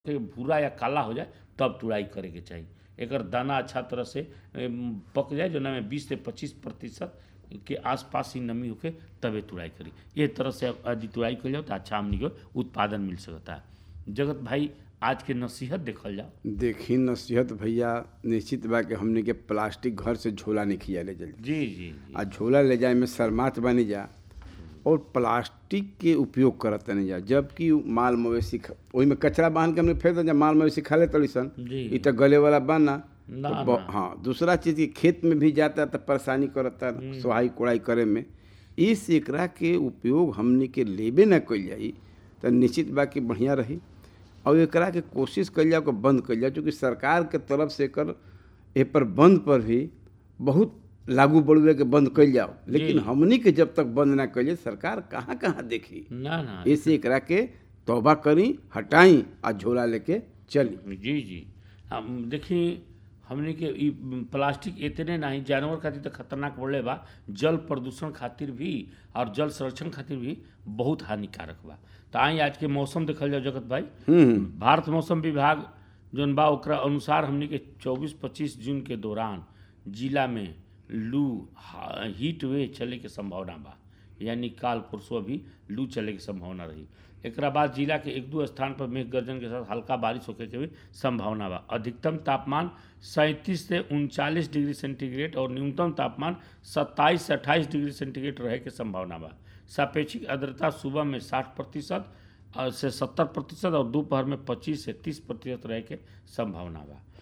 के भूरा या काला हो जाए तब तुड़ाई करे के चाही एकर दाना अच्छा तरह से एम, पक जाए जोना में बीस से पच्चीस प्रतिशत के आसपास ही नमी होके तबे तुड़ाई करी ये तरह से यदि तुड़ाई कल जाओ तो अच्छा हमनी के उत्पादन मिल सकता है जगत भाई आज के नसीहत देखल जाओ देखी नसीहत भैया निश्चित बा कि हमने के प्लास्टिक घर से झोला नहीं खिया ले जल्दी जी जी जी आ झोला ले जाए में शर्मात बनी जा और प्लास्टिक के उपयोग करत नहीं जा जबकि माल मवेशी ख- ओही में कचरा बांध के हमने फेंक दे जा माल मवेशी खा ले तड़ी सन जी। ई तो गले वाला बाना ना, तो ब- ना। हाँ दूसरा चीज की खेत में भी जाता तो परेशानी करता सोहाई कोड़ाई करे में इस एकरा के उपयोग हमने के लेबे ना कइल जाई तो निश्चित बा कि बढ़िया रही और एकरा के कोशिश कइल जाओ कि बंद कइल जाओ चूँकि सरकार के तरफ से एकर ए पर बंद पर भी बहुत लागू बढ़ुए के बंद कइल जाओ लेकिन हमनी के जब तक बंद ना कइल जाए, सरकार कहाँ कहाँ देखी ना ना ऐसे एकरा के तौबा करी हटाई आ झोला लेके चली जी जी हम देखी हमने के ई प्लास्टिक इतने नहीं जानवर खातिर तो खतरनाक बढ़ले बा जल प्रदूषण खातिर भी और जल संरक्षण खातिर भी बहुत हानिकारक बा तो आई आज के मौसम देखल जाओ जगत भाई हम्म भारत मौसम विभाग जौन बा ओकरा अनुसार हमनी के 24-25 जून के दौरान जिला में लू हा- हीट वे चले के संभावना बा यानी काल परसों भी लू चले के संभावना रही एकरा बाद जिला के एक दो स्थान पर मेघ गर्जन के साथ हल्का बारिश होखे के भी संभावना बा अधिकतम तापमान सैंतीस से उनचालीस डिग्री सेंटीग्रेड और न्यूनतम तापमान सत्ताईस से अट्ठाईस डिग्री सेंटीग्रेड रहे के संभावना बा सापेक्षिक आर्द्रता सुबह में साठ प्रतिशत और से सत्तर प्रतिशत और दोपहर में पच्चीस से तीस प्रतिशत रहे के संभावना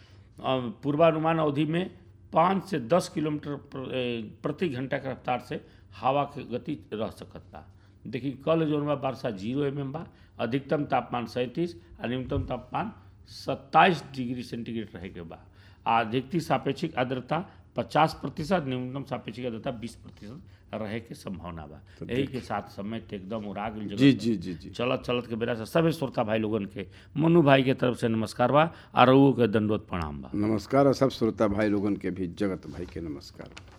बा और पूर्वानुमान अवधि में पाँच से दस किलोमीटर प्र- ए, प्रति घंटा के रफ्तार से हवा के गति रह सकत बा देखी कल जोन बा वर्षा जीरो एम एम बा अधिकतम तापमान सैंतीस और न्यूनतम तापमान सत्ताईस डिग्री सेंटीग्रेड रहे के बा आ अधिकतम सापेक्षिक आर्द्रता पचास प्रतिशत न्यूनतम सापेक्षिक आर्द्रता बीस प्रतिशत रहे के संभावना बा यही के साथ समय ते एकदम उड़ा गेल जगत जी में। जी जी जी चलत चलत के बेरा से सभी श्रोता भाई लोगन के मनु भाई के तरफ से नमस्कार बा और रउओ के दंडवत प्रणाम बा नमस्कार और सब श्रोता भाई लोगन के भी जगत भाई के नमस्कार